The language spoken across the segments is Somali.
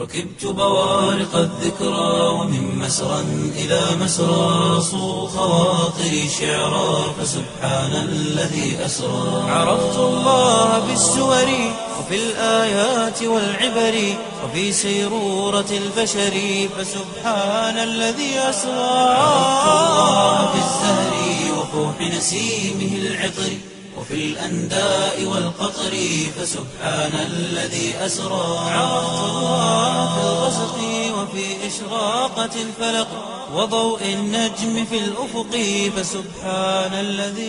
ركبت بوارق الذكرى ومن مسرى إلى مسرى صو خواطري شعرا فسبحان الذي أسرى عرفت الله بالسور وفي الآيات والعبر وفي سيرورة البشر فسبحان الذي أسرى عرفت الله بالزهر وفوح نسيمه العطر وفي الأنداء والقطر فسبحان الذي أسرى عرفت الله في الغسق وفي إشراقة الفلق وضوء النجم في الأفق فسبحان الذي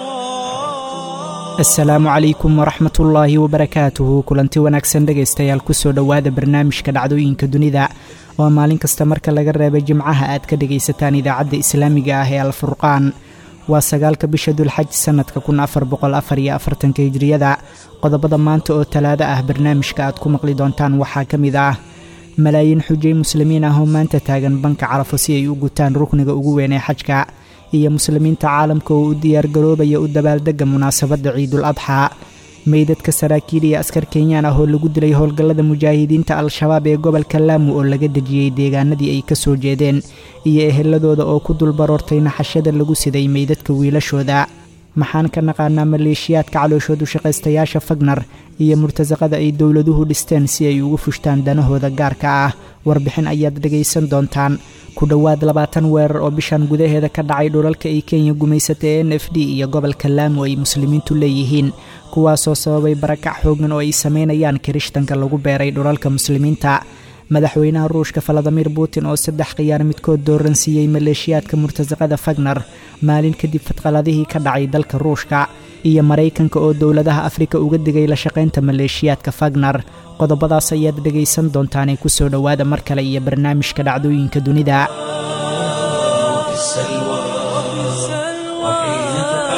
أسرى asalaamu calaykum waraxmat ullaahi wabarakaatuhu kulanti wanaagsan dhegaystayaal kusoo dhowaada barnaamijka dhacdooyinka dunida oo maalin kasta marka laga reebay jimcaha aad ka dhegaysataan idaacadda islaamiga ah ee alfurqaan waa sagaalka bisha dulxaj sannadka kun afar boqol afar iyo afartanka hijriyada qodobada maanta oo talaado ah barnaamijka aad ku maqli doontaan waxaa ka mid ah malaayiin xujay muslimiin ah oo maanta taagan banka carafo si ay u gutaan rukniga ugu weyn ee xajka iyo muslimiinta caalamka oo u diyaargaroobaya u dabaaldega munaasabadda ciidul adxaa meydadka saraakiil iyo askar kenyaan ah oo lagu dilay howlgallada mujaahidiinta al-shabaab ee gobolka laamu oo laga dejiyey deegaanadii ay ka soo jeedeen iyo eheladooda oo ku dulbaroortay naxashada lagu siday meydadka wiilashooda maxaan ka naqaanaa maleeshiyaadka calooshoodu shaqaystayaasha fagnar iyo murtasaqada ay dowladuhu dhisteen si ay ugu fushtaan danahooda gaarka ah warbixin ayaad dhegaysan doontaan ku dhowaad labaatan weerar oo bishan gudaheeda ka dhacay dhulalka ay kenya gumaysatay n f d iyo gobolka laamu ay muslimiintu leeyihiin kuwaasoo sababay barakac xoogan oo ay samaynayaan kirishtanka lagu beeray dhulalka muslimiinta madaxweynaha ruushka faladimir putin oo saddex khiyaar midkood dooransiiyey maleeshiyaadka murtasaqada fagner maalin kadib fadqaladihii ka dhacay dalka ruushka iyo maraykanka oo dowladaha afrika uga digay la shaqaynta maleeshiyaadka fagner qodobadaas ayaad dhegaysan doontaanee kusoo dhowaada mar kale iyo barnaamijka dhacdooyinka dunida في السلوى وحين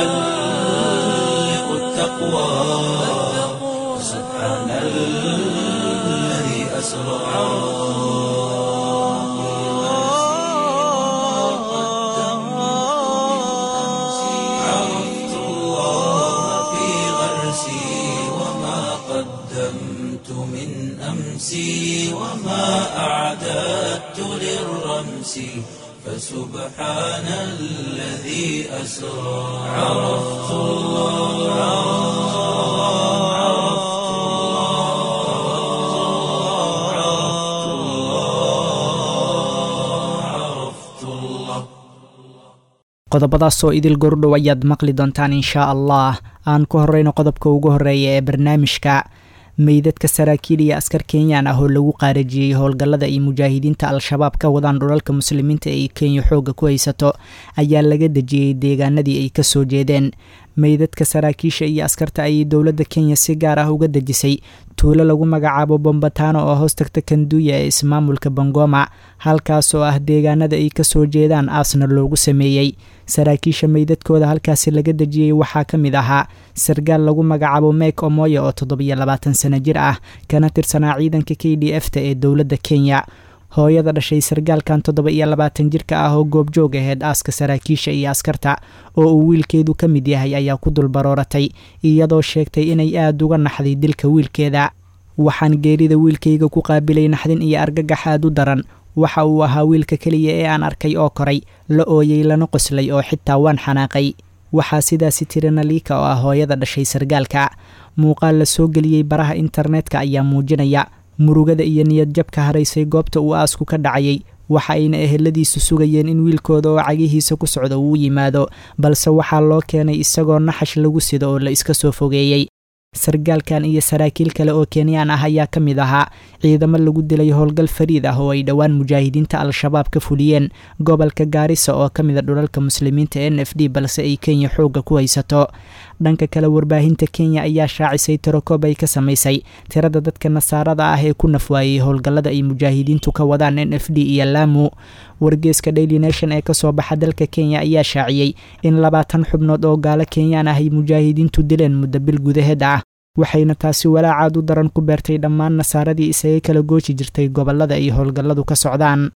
تحلق التقوى سبحان الذي أسرى عرفت الله في غرسي وما قدمت من أمسي وما أعددت للرمس فسبحان الذي أسرى عرفت الله عرفت الله عرفت الله عرفت الله qodobadaasoo idil gordhow ayaad maqli doontaan inshaa allah aan ku horeyno qodobka ugu horeeya ee barnaamijka meydadka saraakiil iyo askar kenyaan ah oo lagu qaarajiyey howlgallada ay mujaahidiinta al-shabaab ka wadaan dhulalka muslimiinta ee kenya xoogga ku haysato ayaa laga dejiyey deegaanadii ay ka soo jeedeen meydadka saraakiisha iyo askarta ayay dowladda kenya si gaar ah uga dejisay tuulo lagu magacaabo bombatano oo hoos tagta kanduuya ee ismaamulka bangoma halkaas oo ah deegaanada ay ka soo jeedaan aasna loogu sameeyey saraakiisha meydadkooda halkaasi laga dejiyey waxaa ka mid ahaa sargaal lagu magacaabo mek omoya oo toddobiyo labaatan sano jir ah kana tirsanaa ciidanka k d f ta ee dowladda kenya hooyada dhashay sargaalkan toddoba iyo labaatan jirka ah oo goobjoog aheyd aaska saraakiisha iyo askarta oo uu wiilkeedu ka mid yahay ayaa ku dulbarooratay iyadoo sheegtay inay aada uga naxday dilka wiilkeeda waxaan geerida wiilkayga ku qaabilay naxdin iyo argagax aad u daran waxa uu ahaa wiilka keliya ee aan arkay oo koray la ooyey lana qoslay oo xitaa waan xanaaqay waxaa sidaasi tiri naliika oo ah hooyada dhashay sargaalka muuqaal la soo geliyey baraha internetka ayaa muujinaya murugada iyo niyad jabka haraysay goobta uu aasku ka dhacayay waxa ayna eheladiisu sugayeen in wiilkooda oo cagihiisa ku socda uu yimaado balse waxaa loo keenay isagoo naxash lagu sido oo la iska soo fogeeyey sargaalkan iyo saraakiil kale oo kenyaan ah ayaa ka mid ahaa ciidamo lagu dilay howlgal fariid ah oo ay dhowaan mujaahidiinta al-shabaab ka fuliyeen gobolka gaarisa oo ka mida dhulalka muslimiinta n f d balse ay kenya xoogga ku haysato dhanka kale warbaahinta kenya ayaa shaacisay tirokoob ay ka samaysay tirada dadka nasaarada ah ee ku nafwaayey howlgallada ay mujaahidiintu ka wadaan n f d iyo laamu wargeeska daily nation ee kasoo baxa dalka kenya ayaa shaaciyey in labaatan xubnood oo gaalo kenyaan ah ay mujaahidiintu dileen muddo bil gudaheed ah waxayna taasi walaacaad u daran ku beertay dhammaan nasaaradii isaga kala gooji jirtay gobollada ay howlgalladu ka socdaan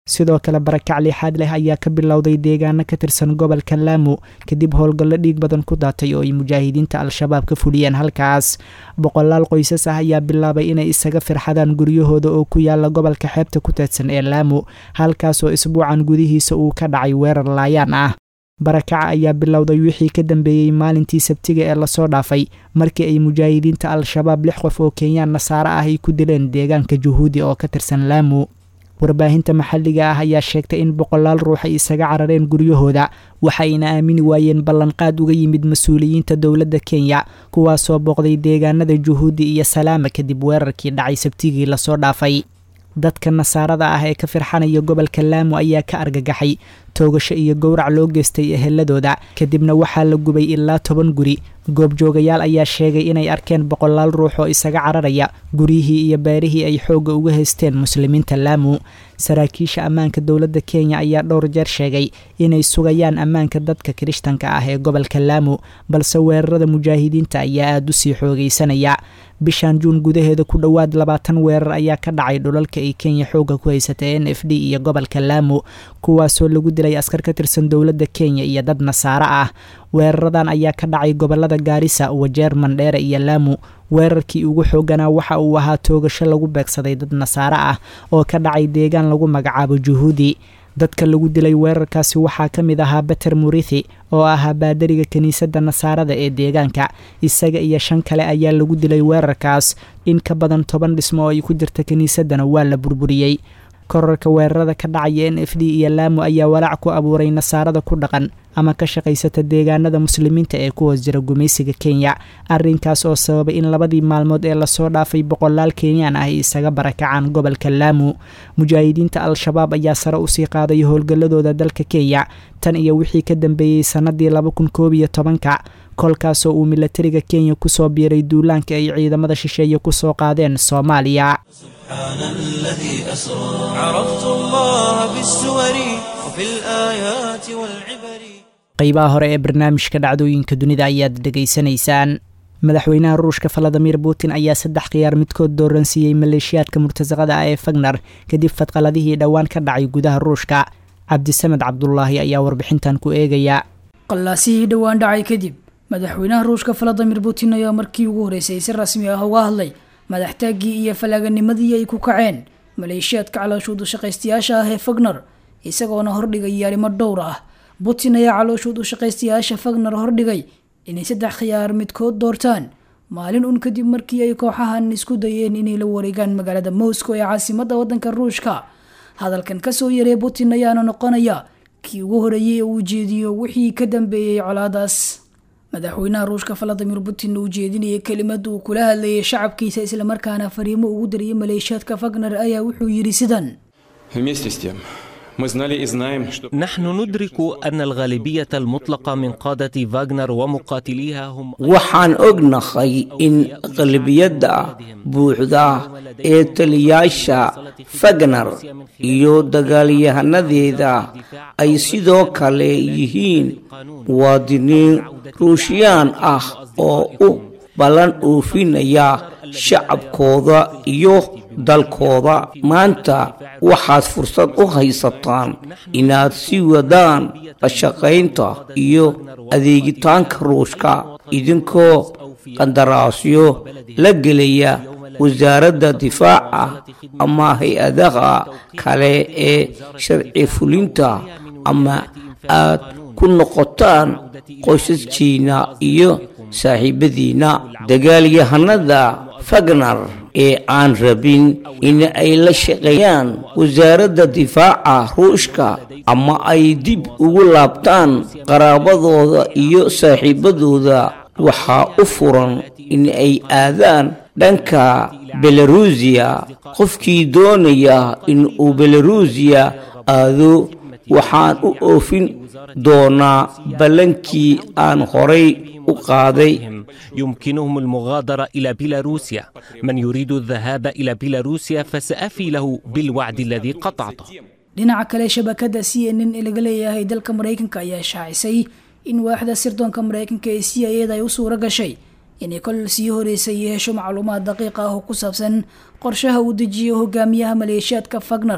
sidoo kale barakac liixaad leh ayaa ka bilowday deegaano ka tirsan gobolka laamu kadib howlgallo dhiig badan ku daatay oo ay mujaahidiinta al-shabaab ka fuliyeen halkaas boqolaal qoysas ah ayaa bilaabay inay isaga firxadaan guryahooda oo ku yaala gobolka xeebta ku teedsan ee laamu halkaasoo isbuucan gudihiisa uu ka dhacay weerar laayaan ah barakaca ayaa bilowday wixii ka dambeeyey maalintii sabtiga ee lasoo dhaafay markii ay mujaahidiinta al-shabaab lix qof oo kenyaan nasaare ah ay ku dileen deegaanka juhuudi oo ka tirsan laamu warbaahinta maxalliga ah ayaa sheegtay in boqolaal ruux ay isaga carareen guryahooda waxayna aamini waayeen ballanqaad uga yimid mas-uuliyiinta dowladda kenya kuwaasoo booqday deegaanada juhuudi iyo salaama kadib weerarkii dhacay sabtigii lasoo dhaafay dadka nasaarada ah ee ka firxanaya gobolka laamu ayaa ka argagaxay toogasho iyo gowrac loo geystay eheladooda kadibna waxaa la gubay ilaa toban guri goobjoogayaal ayaa sheegay inay arkeen boqolaal ruux oo isaga cararaya guryihii iyo beerihii ay xoogga uga haysteen muslimiinta laamu saraakiisha ammaanka dowladda kenya ayaa dhowr jeer sheegay inay sugayaan ammaanka dadka kirishtanka ah ee gobolka laamu balse weerarada mujaahidiinta ayaa aada u sii xoogaysanaya bishan juun gudaheeda ku dhowaad labaatan weerar ayaa ka dhacay dhulalka ay kenya xoogga ku haysatay n f d iyo gobolka laamu kuwaasoo lagu dilay askar ka tirsan dowladda kenya iyo dad nasaare ah weeraradan ayaa ka dhacay gobolada gaarisa wajeer mandheere iyo laamu weerarkii ugu xooganaa waxa uu ahaa toogasho lagu beegsaday dad nasaare ah oo ka dhacay deegaan lagu magacaabo juhuudi dadka lagu dilay weerarkaasi waxaa ka mid ahaa beter murithi oo ahaa baadariga kiniisadda nasaarada ee deegaanka isaga iyo shan kale ayaa lagu dilay weerarkaas in ka badan toban dhismo oo ay ku jirta kiniisaddana waa la burburiyey korarka weerarada ka dhacaya n f d iyo laamu ayaa walaac ku abuuray nasaarada ku dhaqan ama ka shaqaysata deegaanada muslimiinta ee ku hoos jira gumaysiga kenya arrinkaas oo sababay in labadii maalmood ee lasoo dhaafay boqolaal kenyaan ah ay isaga barakacaan gobolka laamu mujaahidiinta al-shabaab ayaa sare usii qaaday howlgalladooda dalka kenya tan iyo wixii ka dambeeyey sannadii laba kun koob iyo tobanka kolkaasoo uu milatariga kenya kusoo biiray duulaanka ay ciidamada shisheeye kusoo qaadeen soomaaliya سبحان الذي أسرى عرفت الله بالسور وفي الآيات والعبر qaybaha hore ee barnaamijka dhacdooyinka dunida ayaad dhegaysanaysaan madaxweynaha ruushka valadimir putin ayaa saddex khiyaar midkood dooransiiyey maleeshiyaadka murtasaqada ah ee fagner kadib fadqaladihii dhowaan ka dhacay gudaha ruushka cabdisamed cabdulaahi ayaa warbixintan ku eegaya qallaasihii dhowaan dhacay kadib madaxweynaha ruushka valadimir putin ayaa markii ugu horreysay si rasmi ah uga hadlay madaxtaaggii iyo falaaganimadii ay ku kaceen maleeshiyaadka calooshuud ushaqaystayaasha ah ee fagner isagoona hordhigay arrimo dhowr ah putin ayaa calooshuud ushaqaystayaasha fagner hordhigay inay saddex khiyaar midkood doortaan maalin un kadib markii ay kooxahan isku dayeen inay la wareegaan magaalada moscow ee caasimadda waddanka ruushka hadalkan kasoo yaree putin ayaana noqonaya kii ugu horeeyey ee uu jeediyo wixii ka dambeeyey colaadaas madaxweynaha ruushka valadimir putin uu jeedinayay kelimad uu kula hadlayay shacabkiisa islamarkaana fariimo ugu dariyay maleeshiyaadka fagner ayaa wuxuu yidhi sidan Вместе с тем, мы знали и знаем, что نحن ندرك أن الغالبية المطلقة من قادة فاغنر ومقاتليها هم waxaan ognahay in qalbiyadda buuxda ee taliyaasha fagner iyo dagaalyahanadeeda ay sidoo kale yihiin muwaadiniin ruushiyaan ah oo u ballan oofinaya shacabkooda iyo dalkooda maanta waxaad fursad u haysataan inaad sii wadaan la shaqaynta iyo adeegitaanka ruushka idinkoo qandaraasyo la gelaya wasaaradda difaaca ama hay-adaha kale ee sharci fulinta ama aad ku noqotaan qoysaskiina iyo saaxiibadiina dagaalyahanada fagner ee aan rabin in ay la shaqeeyaan wasaaradda difaaca ruushka ama ay dib ugu laabtaan qaraabadooda iyo saaxiibadooda waxaa u furan in ay aadaan dhanka belarusiya qofkii doonaya in uu belarusiya aado waxaan u oofin doonaa ballankii aan horay u qaaday يمكنهم المغادرة إلى بيلاروسيا من يريد الذهاب إلى بيلاروسيا فسأفي له بالوعد الذي قطعته dhinaca kale shabakada c n n ee laga leeyahay dalka maraykanka ayaa shaacisay in waaxda sirdoonka maraykanka ee c i eda ay u suuro gashay inay kol sii horeysay hesho macluumaad daqiiq ah oo ku saabsan qorshaha uu dejiyo hogaamiyaha maleeshiyaadka fagner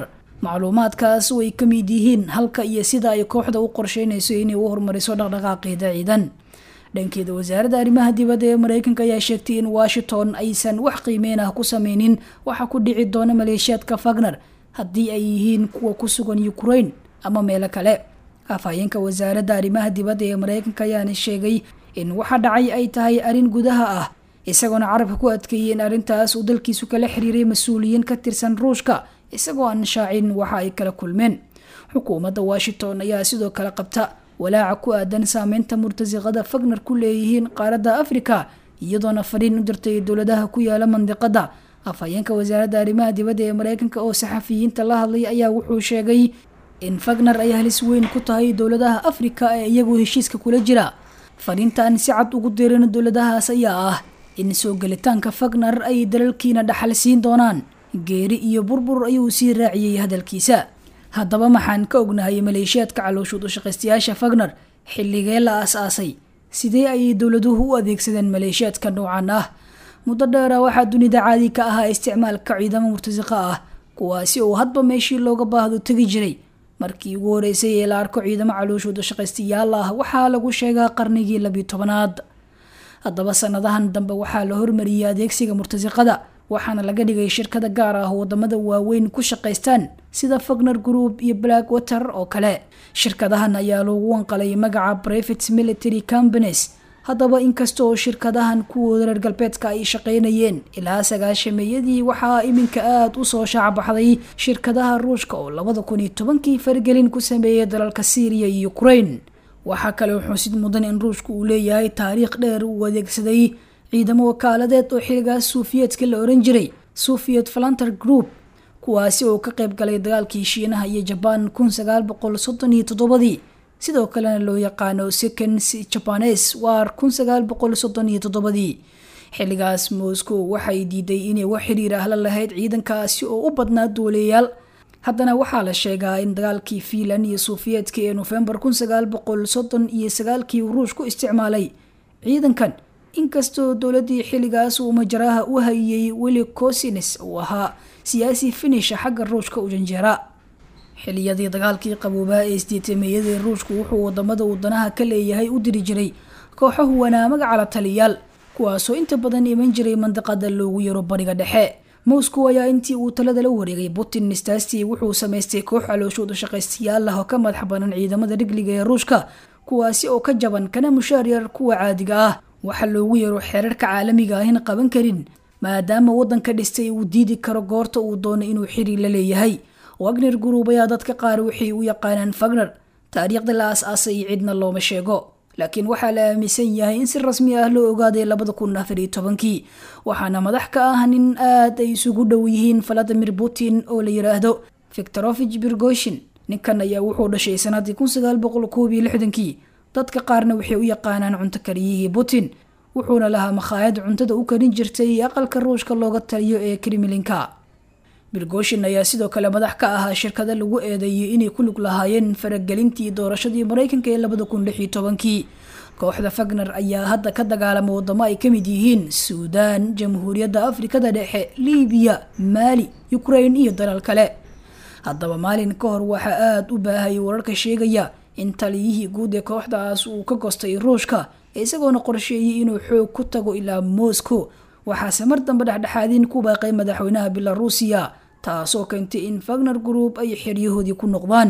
macluumaadkaas oo ay ka mid yihiin halka iyo sida ay kooxda u qorsheynayso inay u horumariso dhaqdhaqaaqeeda ciidan dhankeeda wasaaradda arrimaha dibadda ee mareykanka ayaa sheegtay in washington aysan wax qiimeyn ah ku sameynin waxa ku dhici doona maleeshiyaadka fagner haddii ay yihiin kuwa ku sugan ukraine ama meelo kale afhayeenka wasaaradda arrimaha dibadda ee mareykanka ayaana sheegay in waxa dhacay ay tahay arrin gudaha ah isagoona carabka ku adkeeyey in arrintaas uu dalkiisu kala xiriiray mas-uuliyiin ka tirsan ruushka isagoo aan shaacin waxa ay kala kulmeen xukuumadda washington ayaa sidoo kale qabta walaaca ku aadan saameynta murtasiqada fagner ku leeyihiin qaaradda afrika iyadoona fariin u dirtay dowladaha ku yaala mandiqada afhayeenka wasaaradda arrimaha dibadda ee mareykanka oo saxafiyiinta la hadlay ayaa wuxuu sheegay in fagner ay halis weyn ku tahay dowladaha afrika ee iyagu heshiiska kula jira fariintan si cad ugu dirin dowladahaas ayaa ah in soo gelitaanka fagner ay dalalkiina dhaxal siin doonaan geeri iyo burbur ayuu sii raaciyey hadalkiisa haddaba maxaan ka ognahay maleeshiyaadka calooshuud u shaqaystayaasha fagner xilligee la aas-aasay sidee ayay dowladuhu u adeegsadeen maleeshiyaadka noocan ah muddo dheera waxaa dunida caadi ka ahaa isticmaalka ciidamo murtasiqa ah kuwaasi oo hadba meeshii looga baahdo tegi jiray markii ugu horeysay ee la arko ciidamo calooshuud u shaqaystayaal ah waxaa lagu sheegaa qarnigii labiyo tobanaad haddaba sanadahan dambe waxaa la hormariyey adeegsiga murtasiqada waxaana laga dhigay shirkada gaar ah wadamada waaweyn ku shaqaystaan sida fagner group iyo black water oo kale shirkadahan ayaa loogu wanqalay magaca private military companies haddaba inkasta oo shirkadahan kuwooda reer galbeedka ay shaqaynayeen ilaa sagaashameeyadii waxaa iminka aada u soo shaacbaxday shirkadaha ruushka oo labada kun iyo tobankii fargelin ku sameeyay dalalka syriya iyo ukraine waxaa kale xusid mudan in ruushku uu leeyahay taariikh dheer uu adeegsaday ciidamo wakaaladeed oo xiligaas suufiyeedka la oran jiray soviet valanter group kuwaasi oo ka qayb galay dagaalkii shiinaha iyo jabaan kun sagaal boqol soddon iyo toddobadii sidoo kalena loo yaqaano second jabanes war kun sagaal boqol soddon iyo toddobadii xilligaas moscow waxay diiday inay wax xiriir ah la lahayd ciidankaasi oo u badnaa duuleyaal haddana waxaa la sheegaa in dagaalkii fiinland iyo suufiyeedka ee nofembar kun sagaal boqol soddon iyo sagaalkii uu ruush ku isticmaalay ciidankan inkastoo dowladii xilligaas uu majaraha u hayay weli cosines uu ahaa siyaasi finisha xagga ruushka u janjeera xiliyadii dagaalkii qaboobaa ee isdiitameeyadii ruushku wuxuu wadamada uu danaha ka leeyahay u diri jiray kooxo huwanaa magacala taliyaal kuwaasoo inta badan iman jiray mandiqada loogu yaro bariga dhexe moscow ayaa intii uu talada la wareegay putin nistaastii wuxuu samaystay koox calooshooda shaqaystayaal ah oo ka madax banan ciidamada rigliga ee ruushka kuwaasi oo ka jaban kana mushaaryar kuwa caadiga ah waxaa loogu yaro xeerarka caalamiga ahina qaban karin maadaama waddanka dhistay uu diidi karo goorta uu doono inuu xiriir la leeyahay wagner group ayaa dadka qaar waxay u yaqaanaan fagner taariikhda la aas-aasay cidna looma sheego laakiin waxaa la aaminsan yahay in si rasmi ah loo ogaaday labada kun afar iyo tobankii waxaana madax ka ah nin aad ay isugu dhow yihiin valadimir putin oo la yiraahdo victorovich birgoshin ninkan ayaa wuxuu dhashay sanadii kun sagaal boqol koob iyo lixdankii dadka qaarna waxay u yaqaanaan cunto kariyihii putin wuxuuna lahaa makhaayad cuntada u karin jirtay aqalka ruushka looga taliyo ee kremlinka birgoshin ayaa sidoo kale madax ka ahaa shirkada lagu eedeeyay inay ku lug lahaayeen faragelintii doorashadii mareykanka ee labada kun lix iyo tobankii kooxda fagner ayaa hadda ka dagaalama wadamo ay kamid yihiin suudaan jamhuuriyadda afrikada dhexe libiya maali ukraine iyo dalal kale haddaba maalin ka hor waxaa aada u baahayay wararka sheegaya in taliyihii guud ee kooxdaas uu ka gostay ruushka isagoona qorsheeyay inuu xoog ku tago ilaa moscow waxaase mar dambe dhexdhexaadiin ku baaqay madaxweynaha belarusiya taasoo keentay in fagner group ay xeryahoodii ku noqdaan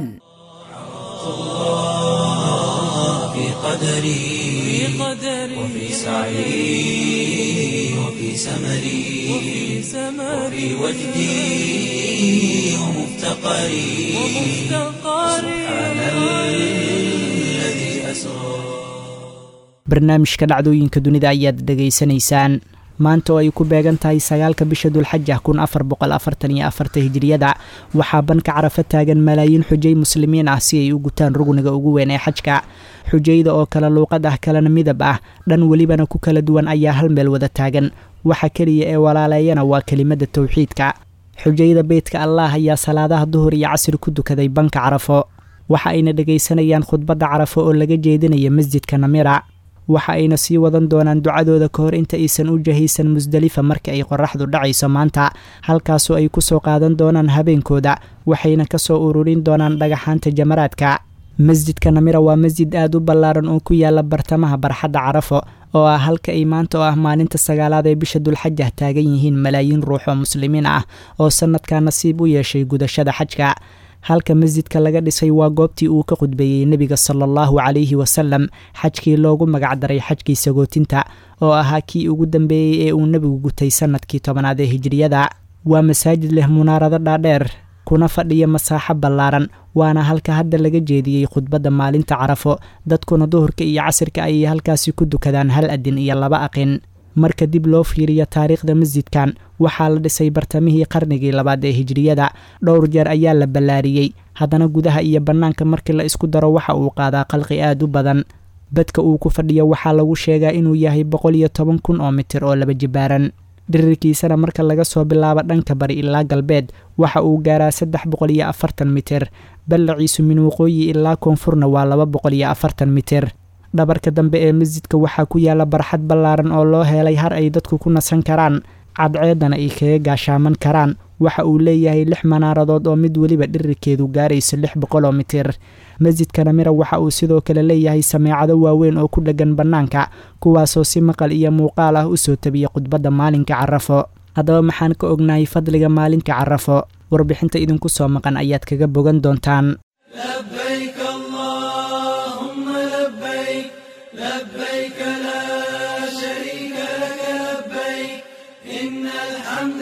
في قدري وفي سعي وفي سمري وفي وجدي ومفتقري سبحان الذي أسرى barnaamijka dhacdooyinka dunida ayaad dhegaysanaysaan maanta oo ay ku beegan tahay sagaalka bisha dulxaja kun afar boqol afartan iyo afarta hijiriyada waxaa banka carafa taagan malaayiin xujay muslimiin ah si ay u gutaan rugniga ugu weyn ee xajka xujayda oo kala luuqad ah kalena midab ah dhan welibana ku kala duwan ayaa hal meel wada taagan waxa keliya ee walaaleeyana waa kelimada towxiidka xujayda beytka allah ayaa salaadaha duhur iyo casri ku dukaday banka carafo waxa ayna dhegaysanayaan khudbadda carafo oo laga jeedinaya masjidka namira waxa ayna sii wadan doonaan ducadooda ka hor inta aysan u jahaysan musdelifa marka ay qoraxdu dhacayso maanta halkaasoo ay kusoo qaadan doonaan habeenkooda waxayna kasoo ururin doonaan dhagaxaanta jamaraadka masjidka namira waa masjid aad u ballaaran oo ku yaala bartamaha barxadda carafo oo ah halka ay maanta oo ah maalinta sagaalaad ee bisha dulxajah taagan yihiin malaayiin ruux oo muslimiin ah oo sanadkaa nasiib u yeeshay gudashada xajka halka masjidka laga dhisay waa goobtii uu ka khudbeeyey nebiga sala allahu calayhi wasalam xajkii loogu magacdaray xajkii sagootinta oo ahaa kii ugu dambeeyey ee uu nebigu gutay sanadkii tobanaad ee hijiriyada waa masaajid leh munaarado dhaadheer kuna fadhiya masaaxo ballaaran waana halka hadda laga jeediyey khudbadda maalinta carafo dadkuna duhurka iyo casirka ayay halkaasi ku dukadaan hal adin iyo laba aqin marka dib loo fiiriyo taariikhda masjidkan waxaa la dhisay bartamihii qarnigii labaad ee hijiriyada dhowr jeer ayaa la ballaariyey haddana gudaha iyo bannaanka markii la isku daro waxa uu qaadaa qalqi aad u badan badka uu ku fadhiyo waxaa lagu sheegaa inuu yahay boqol iyo toban kun oo mitir oo laba jibaaran dhirirkiisana marka laga soo bilaabo dhanka bari ilaa galbeed waxa uu gaaraa saddex boqol iyo afartan mitir ballaciisu min waqooyi ilaa koonfurna waa laba boqol iyo afartan mitir dhabarka dambe ee masjidka waxaa ku yaala barxad ballaaran oo loo helay har ay dadku ku nasan karaan cadceedana ay kaga gaashaaman karaan waxa uu leeyahay lix manaaradood oo mid weliba dhirirkeedu gaarayso lix boqol oo mitir masjidka namira waxa uu sidoo kale leeyahay sameecado waaweyn oo ku dheggan bannaanka kuwaasoo si maqal iyo muuqaal ah usoo tabiya khudbadda maalinka carafo haddaba maxaan ka ognahay fadliga maalinka carafo warbixinta idinku soo maqan ayaad kaga bogan doontaan لبيك اللهم لبيك لبيك لا شريك لك لبيك إن الحمد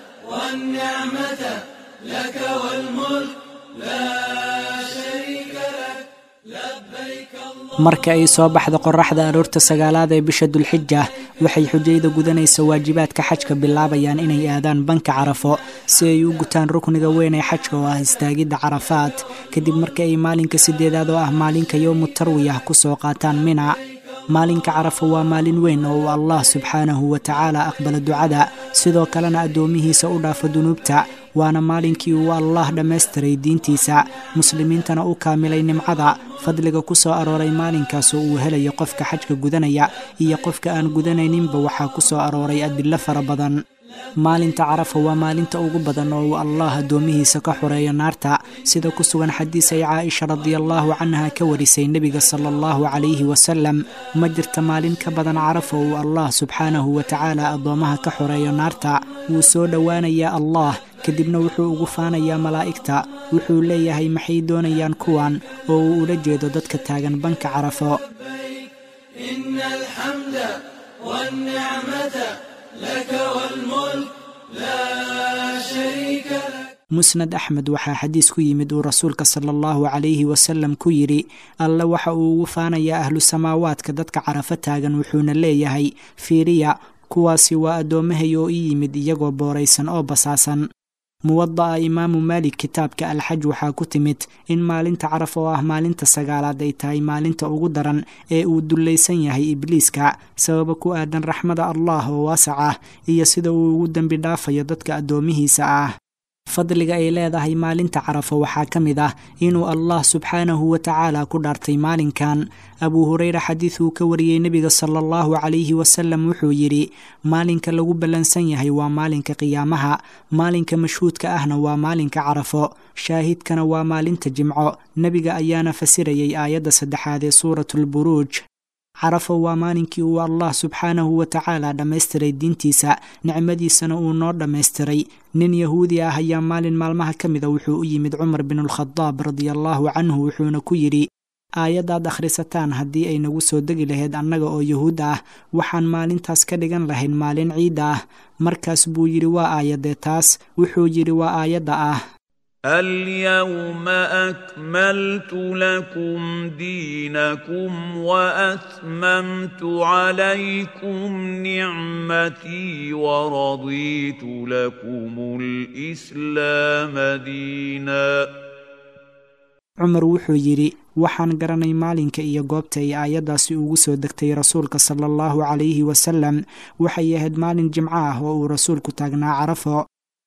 والنعمة لك والملك لا شريك لك لبيك اللهم marka ay soo baxda qoraxda aroorta sagaalaad ee bisha dulxija waxay xujayda gudanaysa waajibaadka xajka bilaabayaan inay aadaan banka carafo si ay u gutaan rukniga weyn ee xajka oo ah istaagidda carafaad kadib marka ay maalinka sideedaad oo ah maalinka yowmu tarwiyah kusoo qaataan mina maalinka carafo waa maalin weyn oo uu allah subxaanahu wa tacaala aqbala ducada sidoo kalena addoomihiisa u dhaafo dunuubta waana maalinkii uu allah dhammaystiray diintiisa muslimiintana u kaamilay nimcada fadliga ku soo arooray maalinkaas oo uu helayo qofka xajka gudanaya iyo qofka aan gudanayninba waxaa ku soo arooray adillo fara badan maalinta carafa waa maalinta ugu badan oo uu allah addoomihiisa ka xoreeyo naarta sida ku sugan xadiis ay caaisha radiallaahu canha ka warisay nebiga sala allahu calayhi wasalam ma jirta maalin ka badan carafa uu allah subxaanahu wa tacaala addoomaha ka xoreeyo naarta wuu soo dhowaanayaa allah kadibna wuxuu ugu faanayaa malaa'igta wuxuu leeyahay maxay doonayaan kuwan oo uu ula jeedo dadka taagan banka carafo إن الحمد والنعمة لك والملك لا شريك لك musnad axmed waxaa xadiis ku yimid uu rasuulka sala allahu calayhi wasalam ku yidhi alle waxa uu ugu faanayaa ahlu samaawaadka dadka carafo taagan wuxuuna leeyahay fiiriya kuwaasi waa addoommahay oo ii yimid iyagoo booraysan oo basaasan muwada'a imaamu maalik kitaabka alxaj waxaa ku timid in maalinta caraf oo ah maalinta sagaalaad ay tahay maalinta ugu daran ee uu dullaysan yahay ibliiska sababa ku aadan raxmada allah oo waasac ah iyo sida uu ugu dembi dhaafayo dadka addoomihiisa ah fadliga ay leedahay maalinta carafo waxaa ka mid ah inuu allah subxaanahu wa tacaala ku dhaartay maalinkan abuu hureyra xadiiduu ka wariyey nebiga sala allahu calayhi wasalam wuxuu yidhi maalinka lagu ballansan yahay waa maalinka qiyaamaha maalinka mashhuudka ahna waa maalinka carafo shaahidkana waa maalinta jimco nebiga ayaana fasirayay aayadda saddexaad ee suuratulburuuj carafo waa maalinkii uu allah subxaanahu wa tacaala dhammaystiray diintiisa nicmadiisana uu noo dhammaystiray nin yahuudi ah ayaa maalin maalmaha ka mida wuxuu u yimid cumar binulkhadaab radiallaahu canhu wuxuuna ku yidhi aayaddaad akhrisataan haddii ay nagu soo degi lahayd annaga oo yuhuud ah waxaan maalintaas ka dhigan lahayn maalin ciidda ah markaas buu yidhi waa aayadee taas wuxuu yidhi waa aayadda ah اليوم اكملت لكم دينكم واتممت عليكم نعمتي ورضيت لكم الاسلام دينا cumar wuxuu yidhi waxaan garanay maalinka iyo goobta ay aayaddaasi ugu soo degtay rasuulka sala allahu calayhi wasalam waxay ahayd maalin jimco ah oo uu rasuulku taagnaa carafo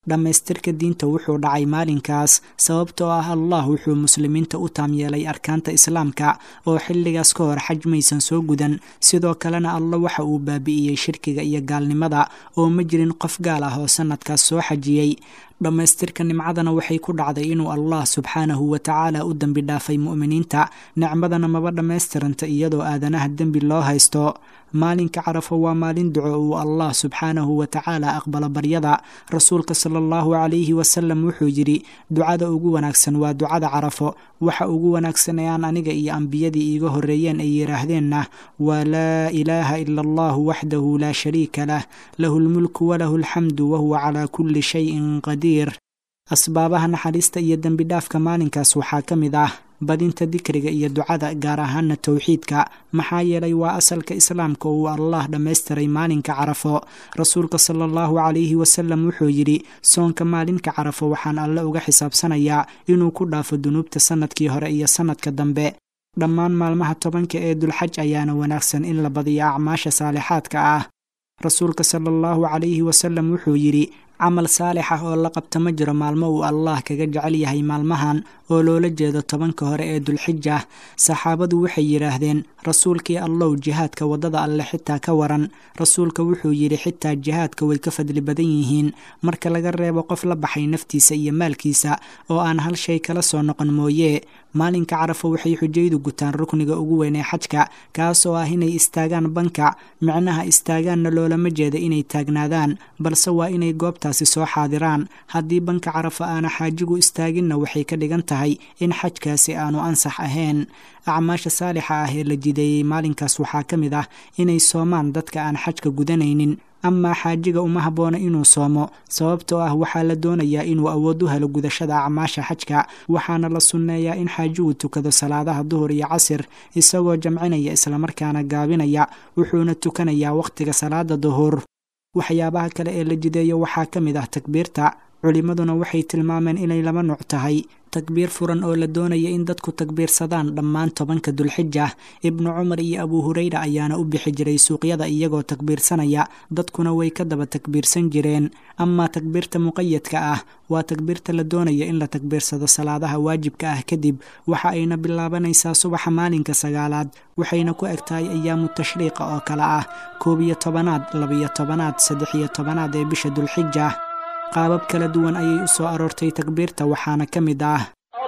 dhammaystirka diinta wuxuu dhacay maalinkaas sababtoo ah allah wuxuu muslimiinta u taam yeelay arkaanta islaamka oo xilligaas ka hor xaj maysan soo gudan sidoo kalena alla waxa uu baabi'iyey shirkiga iyo gaalnimada oo ma jirin qof gaal ah oo sannadkaas soo xajiyey dhammaystirka nimcadana waxay ku dhacday inuu allah subxaanahu wa tacaala u dembi dhaafay mu'miniinta nicmadana maba dhammaystiranta iyadoo aadanaha dembi loo haysto maalinka carafo waa maalin duco uu allah subxaanahu wa tacaala aqbalo baryada rasuulka sala allahu calayhi wasalam wuxuu yidhi ducada ugu wanaagsan waa ducada carafo waxa ugu wanaagsan ee aan aniga iyo ambiyadii iiga horreeyeen ay yidhaahdeenna waa laa ilaaha ila allahu waxdahu laa shariika lah lahu lmulku walahu alxamdu wahuwa calaa kulli shayin qadiir asbaabaha naxariista iyo dembi dhaafka maalinkaas waxaa ka mid ah badinta dikriga iyo ducada gaar ahaana towxiidka maxaa yeelay waa asalka islaamka uu allah dhammaystiray maalinka carafo rasuulka sala allahu calayhi wasalam wuxuu yidhi soonka maalinka carafo waxaan alle uga xisaabsanayaa inuu ku dhaafo dunuubta sannadkii hore iyo sannadka dambe dhammaan maalmaha tobanka ee dulxaj ayaana wanaagsan in la badiyo acmaasha saalixaadka ah rasuulka sala allahu calayhi wasalam wuxuu yidhi camal saalix ah oo la qabta ma jiro maalmo uu allah kaga jecel yahay maalmahan oo loola jeedo tobanka hore ee dulxija saxaabadu waxay yidhaahdeen rasuulkii allow jihaadka waddada alle xitaa ka waran rasuulka wuxuu yidhi xitaa jihaadka way ka fadli badan yihiin marka laga reebo qof la baxay naftiisa iyo maalkiisa oo aan hal shay kala soo noqon mooye maalinka carafo waxay xujaydu gutaan rukniga ugu weyn ee xajka kaas oo ah inay istaagaan banka micnaha istaagaanna loolama jeeda inay taagnaadaan balse waa inay goobtaasi soo xaadiraan haddii banka carafo aana xaajigu istaaginna waxay ka dhigan tahay in xajkaasi aanu ansax ahayn acmaasha saalixa ah ee la jideeyey maalinkaas waxaa ka mid ah inay soomaan dadka aan xajka gudanaynin amaa xaajiga uma habboona inuu soomo sababtoo ah waxaa la doonayaa inuu awood u helo gudashada acmaasha xajka waxaana la sunneeyaa in xaajigu tukado salaadaha duhur iyo casir isagoo jamcinaya islamarkaana gaabinaya wuxuuna tukanayaa wakhtiga salaada duhur waxyaabaha kale ee la jideeyo waxaa ka mid ah takbiirta culimmaduna waxay tilmaameen inay laba nuuc tahay takbiir furan oo la doonaya in dadku takbiirsadaan dhammaan tobanka dulxija ibnu cumar iyo abuu hureyra ayaana u bixi jiray suuqyada iyagoo takbiirsanaya dadkuna way ka daba takbiirsan jireen amaa takbiirta muqayadka ah waa takbiirta la doonaya in la takbiirsado salaadaha waajibka ah kadib waxa ayna bilaabanaysaa subaxa maalinka sagaalaad waxayna ku eg tahay ayaamu tashriiqa oo kale ah koob iyo tobanaad labiyo tobanaad saddex iyo tobanaad ee bisha dulxija qaabab kala duwan ayay u soo aroortay takbiirta waxaana ka mid ah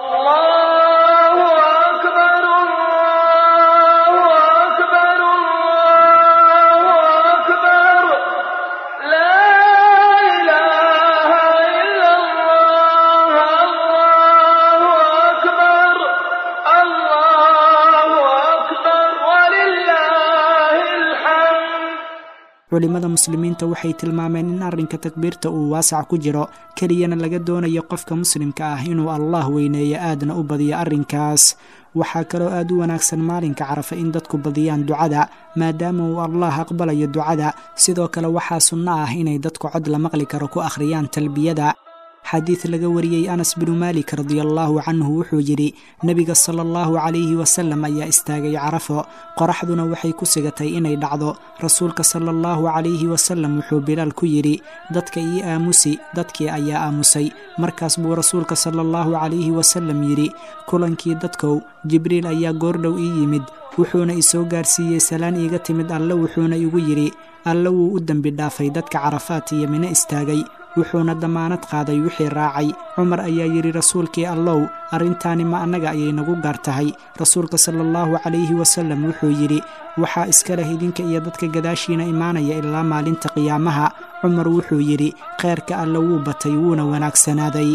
culimada muslimiinta waxay tilmaameen in arrinka takbiirta uu waasac ku jiro keliyana laga doonayo qofka muslimka ah inuu allah weyneeyo aadna u badiyo arrinkaas waxaa kaloo aad u wanaagsan maalinka carafa in dadku badiyaan ducada maadaama uu allah aqbalayo ducada sidoo kale waxaa sunno ah inay dadku cod la maqli karo ku akhriyaan talbiyada xadiid laga wariyey anas binu maalik radiallaahu canhu wuxuu yidhi nebiga sala allahu calayhi wasalam ayaa istaagay carafo qoraxduna waxay ku sigatay inay dhacdo rasuulka sala allahu calayhi wasalam wuxuu bilaal ku yidhi dadka ii aamusi dadkii ayaa aamusay markaas buu rasuulka sala allahu calayhi wasalam yidhi kulankii dadkow jibriil ayaa goordhow ii yimid wuxuuna isoo gaarsiiyey salaan iiga timid alle wuxuuna igu yidhi alle wuu u dembi dhaafay dadka carafaat iyo mino istaagay wuxuuna dammaanad qaaday wixii raacay cumar ayaa yidhi rasuulkii allow arrintaani ma annaga ayay nagu gaar tahay rasuulka sala allahu calayhi wasalam wuxuu yidhi waxaa iska leh idinka iyo dadka gadaashiina imaanaya ilaa maalinta qiyaamaha cumar wuxuu yidhi kheyrka alle wuu batay wuuna wanaagsanaaday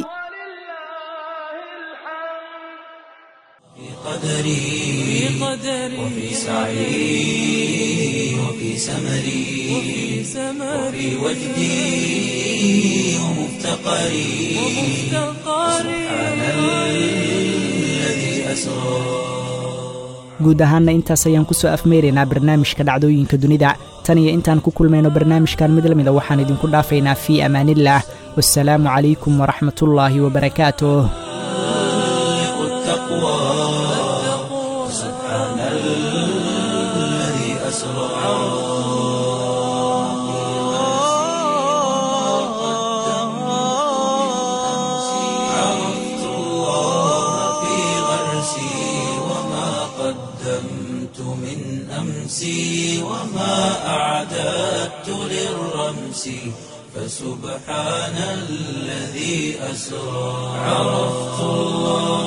وفي سعي وفي سمري وفي وجدي ومفتقري سبحان الذي أسرى guud ahaanna intaas ayaan ku soo afmeeraynaa barnaamijka dhacdooyinka dunida tan iyo intaan ku kulmayno barnaamijkan mid lamida waxaan idinku dhaafaynaa fii amaaniillah wasalaamu calaykum waraxmatullaahi wabarakaatuh أسرى نفسي فسبحان الذي أسرى عرفت الله